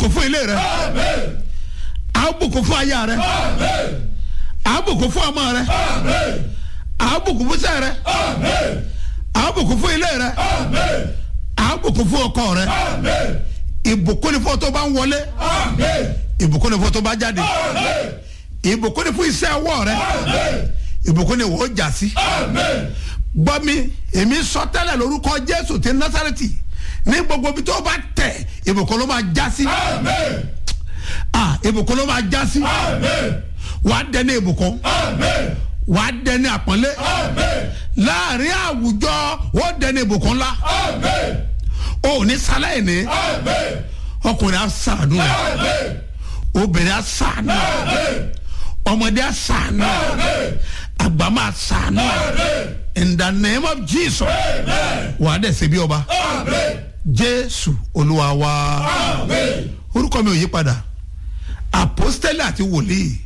bùkún fún ilé rẹ a bùkún fún aya rẹ a bùkún fún ọmọ rẹ a bùkún fún sẹ rẹ a bùkún fún ilé rẹ a bùkún fún ọkọ rẹ ìbùkún ni fún ọ tó bá ń wọlé ìbùkún ni fún ọ tó bá jáde ìbùkún ni fún iṣẹ́ ọwọ́ rẹ ìbùkún ni wọ́n jà sí gbọ́ mi èmi sọ tẹ́lẹ̀ lórúkọ jésù ti násàrẹ́tì ní gbogbo ibi tó bá tẹ̀ ìbùkún ló máa já sí ah ìbùkún ló máa já sí wàá dẹni ìbùkún wàá dẹni àpọ́nlé láàrin àwùjọ ó dẹni ìbùkún ńlá ó ní sáláì ní ọkùnrin á sàánú rẹ obìnrin á sàánú rẹ ọmọdé á sàánú rẹ àgbà máa sàánú rẹ in the name of jesus wàá dẹ̀ ṣe bí ọba jésù olúwa wa orúkọ mi ò yí padà apostoli àti wòlíì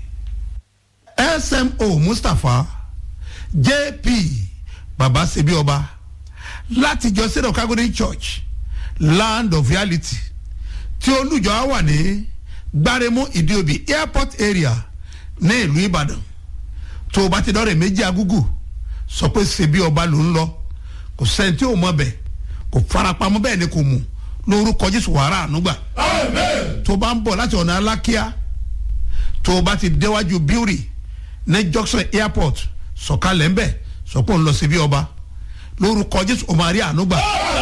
smo mustapha jp baba ṣebí ọba láti jọ sílẹ̀ calgary church land of reality tí olùjọ á wà ní gbáremú ìdíòbí airport area ní ìlú ìbàdàn tó o bá ti dọ́rẹ̀ méjì agúgù sọ pé ṣebí ọba ló ń lọ kò sẹ́ni tí ò mọ̀ bẹ́ẹ̀ kò farapamọ́ bẹ́ẹ̀ ni kò mú lórúkọ jésù wàrà ànúgbà tó bá ń bọ̀ láti ọ̀nà alákíá tó o bá ti déwájú bíórì ní junction airport sọ̀kalẹ̀ ń bẹ̀ sọ pé òun lọ síbi ọba lórúkọ jésù ọmọ àrí ànúgbà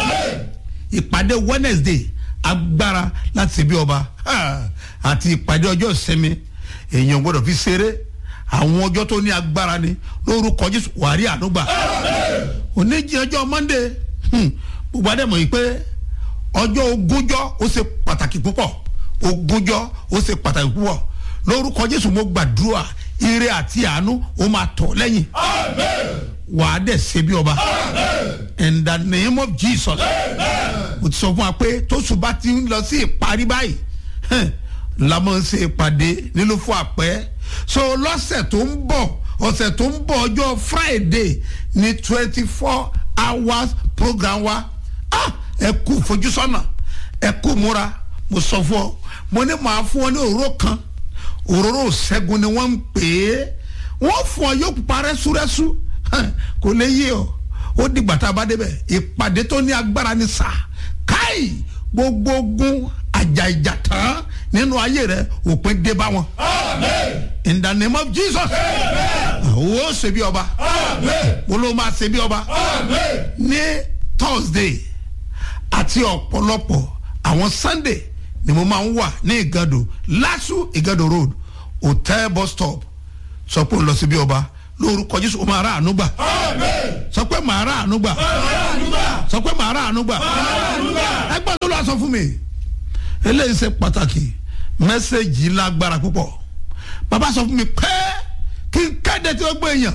ìpàdé wednesday agbára láti síbi ọba àti ìpàdé ọjọ́ ìsinmi èèyàn gbọ́dọ̀ fi ṣeré àwọn ọjọ́ tó ní agbára ni lórúkọ jésù wàrí ànúgbà oníjì ọjọ́ monday gbogbo adé mọ̀ yìí pé ọjọ́ ogúnjọ́ ó ṣe pàtàkì púpọ̀ ogúnjọ́ ó ṣe pàtàkì púpọ̀ lórúkọ jésù mo gbàdúrà ire àti àánú ó máa tọ̀ lẹ́yìn wàá dẹ̀ ṣe bí ọba in the name of jesus mo ti sọ fún wa pé tóṣù bá ti ń lọ sí ìparí báyìí la máa ń ṣe ìpàdé nílùú fún àpẹ́ so lọ́sẹ̀ tó ń bọ̀ ọ̀sẹ̀ tó ń bọ̀ ọjọ́ friday ní twenty four hours program wa ah ẹ kú fojúsọ́nà ẹ kú múra mo sọ fún ọ mo ní màá fún ọ ní òróró kan òróró ṣẹ́gun ni wọ́n ń pè é wọ́n fún ọ yóò pupa rẹ́súrẹ́sú kò lè yé ọ ó dìgbà tá a bá débẹ̀ ìpàdé tó ní agbára ní sà káì gbogbo ogun àjà ìjà tán nínú ayé rẹ òpin dé bá wọn. in the name of jesus ó ṣe bí ọba mo ló máa ṣe bí ọba ní thursday àti ọ̀pọ̀lọpọ̀ àwọn sunday ni mo máa ń wà ní ìgàdò lásù ìgàdò road hotel bus stop sọ pé ó lọ sí bí ọba lórúkọ jésù ó máa rà àánú gbà sọ pé màá rà àánú gbà sọ pé màá rà àánú gbà ẹgbẹ́ tó lọ sọ fún mi eléyìí ṣe pàtàkì mẹ́sẹ̀gì lágbára púpọ̀ bàbá sọ fún mi pé kí n kéde tí ó gbé èèyàn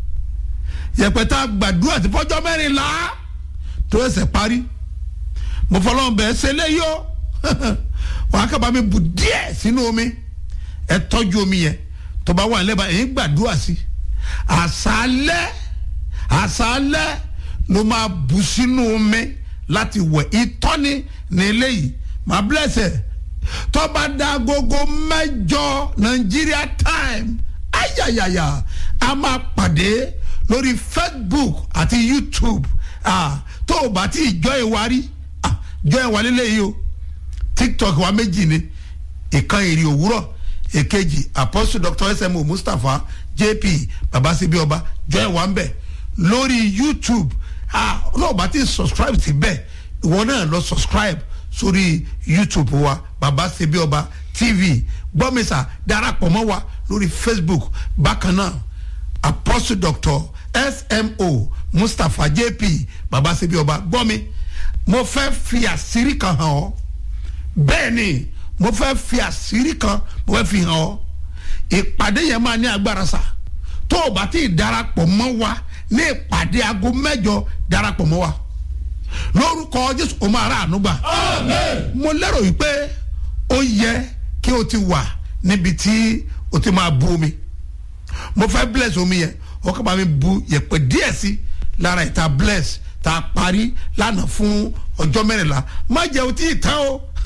yẹpẹta gbàdúrà tí fọjọ́ mẹ́rin la tó ẹsẹ̀ parí mo fọlọ́n bẹ́ẹ̀ ṣe léyìí o wàá kábà mi bù díẹ̀ sínú omi ẹ tọ́jú omi yẹn tó bá wà nílẹ̀ ẹ̀yìn gbàdúrà sí àṣálẹ́ àṣálẹ́ ló máa bù sínú omi láti wẹ̀ ìtọ́ni ní eléyìí máa blẹ̀sẹ̀ tó bá da agogo mẹ́jọ Nigeria time ayayaya a máa pàdé lórí Facebook àti YouTube ah, tó o bá ti jọ ìwárí ah, jọ ìwárí lẹ́yìn o tiktok wa méjì ni ìkan èrè òwúrọ̀ èkejì apostle dr smo mustapha jp babasibi ọba jọ ìwà ń bẹ̀ lórí youtube ah náà bá ti subscribe sí bẹ́ẹ̀ ìwọ náà lọ subscribe sórí youtube wa babasibi ọba tv gbọ́mísà darapọ̀ mọ́ wa lórí facebook bákan náà apostle dr smo mustapha jp babasibi ọba gbọ́mi mo fẹ́ fi àṣírí kan hàn ọ́ bẹ́ẹ̀ ni mo fẹ́ fi àṣírí kan mo fẹ́ fi hàn ọ́ ìpàdé yẹn máa ní agbára sa tó o bá ti darapọ̀ mọ́ wa ní ìpàdé aago mẹ́jọ darapọ̀ mọ́ wa lórúkọ jésù o máa ra àánú gbà mo lérò yìí pé ó yẹ kí o ti wà níbi tí o ti máa bu omi mo fẹ́ bless omi yẹn o kàn bá mi bu yẹ̀pẹ̀ díẹ̀ sí lára ìta bless tá a parí lánàá fún ọjọ́ mẹ́rìnlá má jẹ́ o tí ì tán o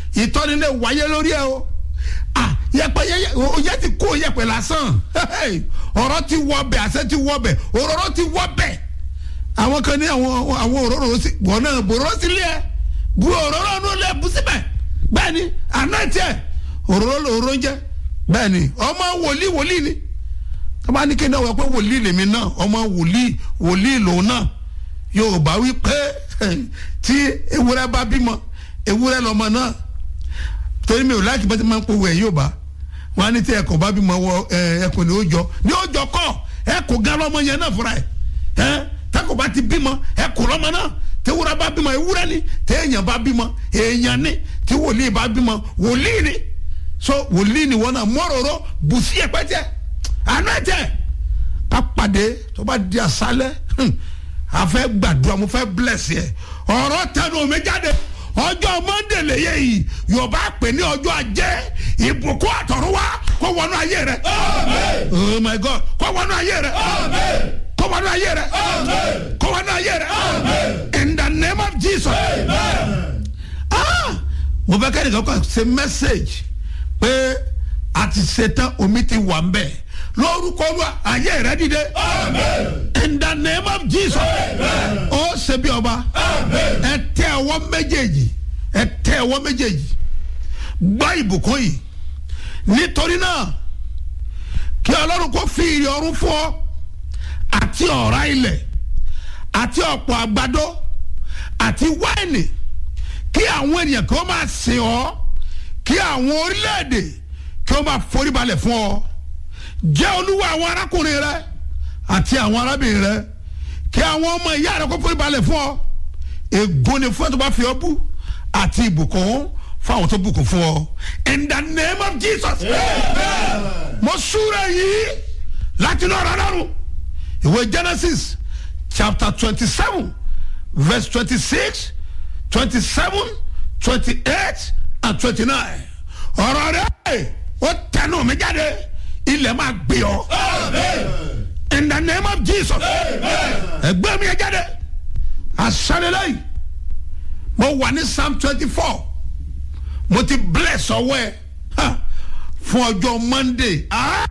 ìtọ́ni lè wáyé lórí ẹ o ah yẹpẹ yẹ yẹ ti kó yẹpẹ lásán ọ̀rọ̀ ti wọ bẹ̀ àṣẹ ti wọ bẹ̀ òróró ti wọ bẹ̀ àwọn kan ní àwọn àwọn òróró sí wọn náà bòróró sílé ẹ bu òróró nù lẹ bu síbẹ̀ bẹ́ẹ̀ ni àná tiẹ̀ òróró lòróró jẹ́ bẹ́ẹ̀ ni ọmọ wòlíì wòlíì ni tọ́ba ní kéde ọ̀wọ́ pé wòlíì lèmi náà ọmọ wòlíì wòlíì lòun náà yorùbá wí pé tí ewúrẹ́ bá bímọ ewúrẹ́ lọ́mọ náà torí mi ò láti bá ti máa ń pòwò ẹ̀ yorùbá wọn á ní tí ẹ̀kọ́ bá bímọ wọ ẹ̀kọ́ ní ó jọ ní ó jọ kọ́ ẹ̀kọ́ gan lọ́mọ yẹn náà fúnra ẹ̀ ẹ̀ tẹ́kọ̀ bá ti bímọ ẹ̀kọ́ lọ́mọ náà tewúrẹ́ bá bímọ ewúrẹ́ ni téèyàn bá bímọ èèyàn ni tí wòlíì bá bímọ wòlíì ni so wòlíì ni wọn náà mọ́rọ̀rọ̀ bùsí ẹ̀pẹ́tẹ́ àná ẹ̀tẹ́ ká pàdé tó bá di àṣálẹ́ a fẹ́ gbàdúrà mo fẹ́ bless yẹ ọ̀rọ̀ tẹnu mi jáde ọjọ́ monday lèyẹ yìí yorùbá pè ní ọjọ́ ajé ìbùkún àtọ̀run wá kó wọnú ayé rẹ oh my god kó wọnú ayé rẹ kó wọnú ayé rẹ kó wọnú ayé rẹ in the name of jesus ah mo fẹ́ kẹ́ni kankan ṣe message pé a ti ṣetán omi ti wà ń bẹ̀ lórúkọ olúwa ayé rẹ dìde in the name of jesus ó ṣe bí ọba ẹ tẹ ọwọ́ méjèèjì ẹ tẹ ọwọ́ méjèèjì gbọ́ ìbùkún yìí nítorí náà kí ọlọ́run kó fi ìrì ọ̀run fún ọ àti ọ̀rá ilẹ̀ àti ọ̀pọ̀ àgbàdo àti wáìnì kí àwọn ènìyàn kí wọ́n máa sìn ọ́ kí àwọn orílẹ̀-èdè kí wọ́n máa foríbalẹ̀ fún ọ jẹ́ olúwa àwọn arákùnrin rẹ àti àwọn arábìnrin rẹ kí àwọn ọmọ ìyá rẹ kó foríbalẹ̀ fún ọ ègún ni fún ẹ tó bá fi ọ bú àti ìbùkún fún àwọn tó bùkún fún ọ in the name of jesus mo súra yìí láti inú ọ̀rọ̀ ọlọ́run ìwé genesis chapter twenty seven verse twenty six twenty seven twenty eight and twenty nine ọ̀rọ̀ rẹ̀ ó tẹnu mi jáde ilẹ̀ máa gbé ọ. in the name of jesus. ẹgbẹ́ mi yẹ jáde. asanilẹ́yìn mo wà ní psalm twenty four mo ti bless ọwọ́ ẹ fún ọjọ́ monday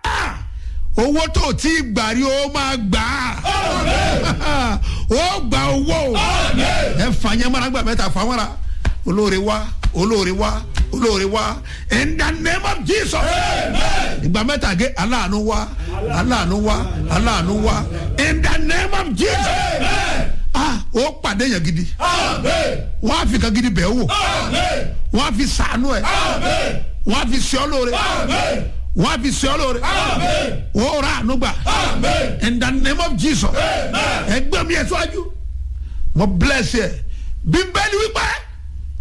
owó tó ti gbà rí o máa gbà á ó gba owó ẹ fàyẹn mọ́ra gbà mẹ́ta fàmọ́ra olóore wá olóore wá olóore wá in the name of jesus ìgbà mẹ́ta gé aláàánú wá aláàánú wá aláàánú wá in the name of jesus ah ó pàdé yẹn gidi wọ́n á fi kan gidi bẹ́ẹ̀ wò wọ́n á fi sànú ẹ̀ wọ́n á fi sọ́ lóore wọ́n á fi sọ́ lóore wọ́n rà ànú gbà in the name of jesus ẹgbẹ́ mi ẹ̀ sọ́jú mo bless yẹ bíbélì wípé